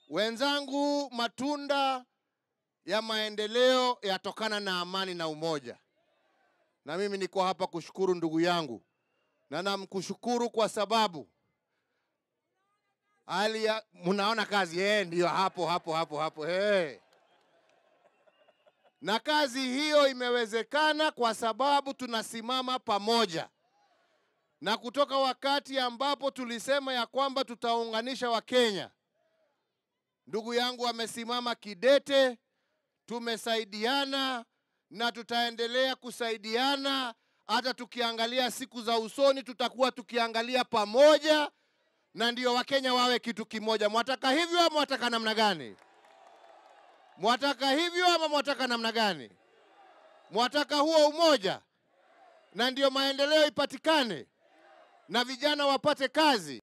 Wenzangu, matunda ya maendeleo yatokana na amani na umoja, na mimi niko hapa kushukuru ndugu yangu, na namkushukuru kwa sababu hali ya mnaona kazi eh, ndiyo hapo hapo hapo hapo eh. Na kazi hiyo imewezekana kwa sababu tunasimama pamoja, na kutoka wakati ambapo tulisema ya kwamba tutaunganisha Wakenya, ndugu yangu amesimama kidete, tumesaidiana na tutaendelea kusaidiana. Hata tukiangalia siku za usoni, tutakuwa tukiangalia pamoja, na ndio Wakenya wawe kitu kimoja. Mwataka hivyo ama mwataka namna gani? Mwataka hivyo ama mwataka namna gani? Mwataka huo umoja, na ndio maendeleo ipatikane na vijana wapate kazi.